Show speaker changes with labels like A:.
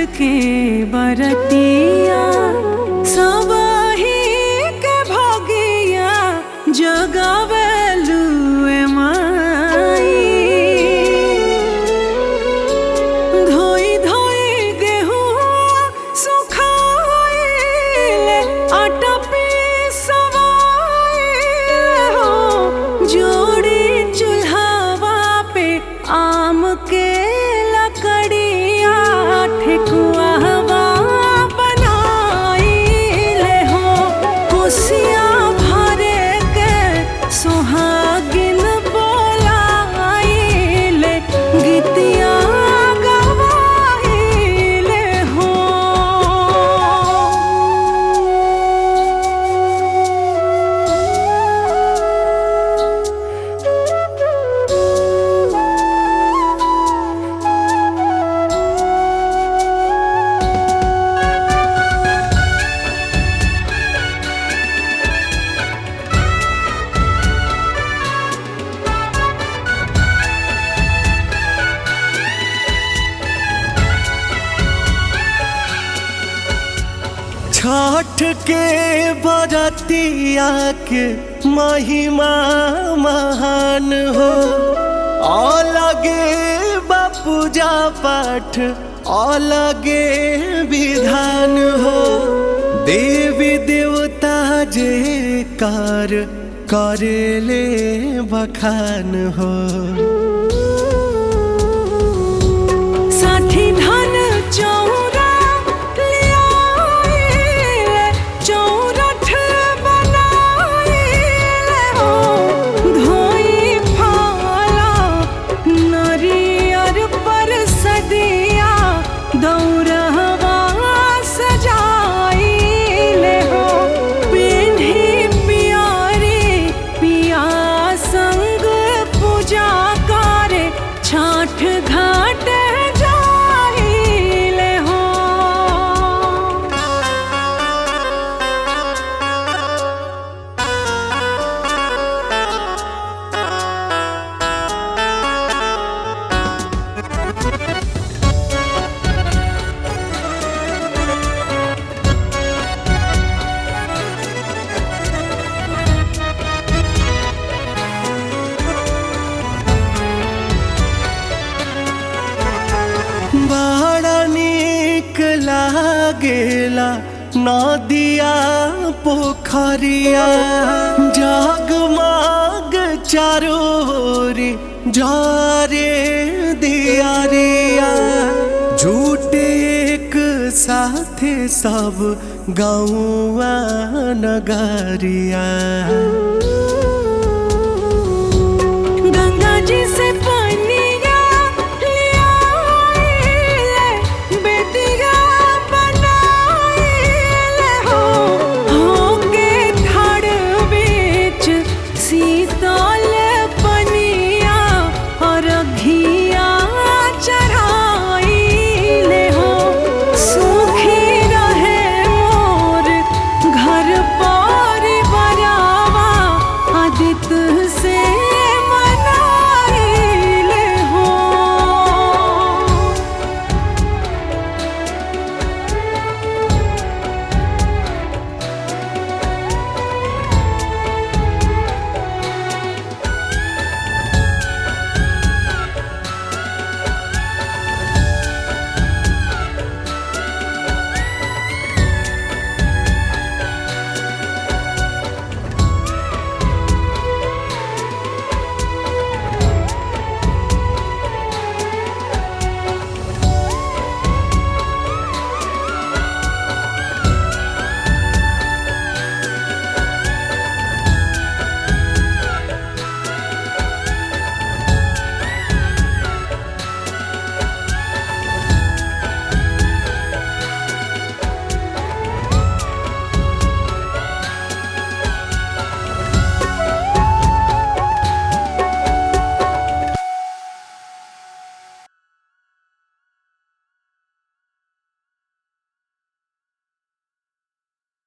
A: के बरतिया सबही के भगिया जगावेलू माई धोई धोई गेहुआ सुखाइले आटा पिसवाइले हो जोड़ी चूल्हावा पे आम के लकड़िया ठेकुआवा बनाइले हो कुसिया भरे के सुहागिन बोलाइले गीतिया गवाइले हो
B: छठ के बरतिया के महिमा महान हो अलगे बा पूजा पाठ अलगे विधान हो देवी देवता जे कार करेले बखान हो
A: साठी धन चौरा लियाइले चौरठ बनाइले हो धोई फाला नरियर पर सदिया दौरहवा सजाइले हो पिन्ही पियारी पिया संग पूजा करे छाठ घाट जाइले हो
B: बड़ा नीक लागेला नदिया पोखरिया जगमग चारोरी जारे दियारिया झूठे एक साथे सब गौआ नगरिया
A: गंगा जी से पनिया लियाइले बेटिया बनाइले हो होके ठाड़ बीच शीतल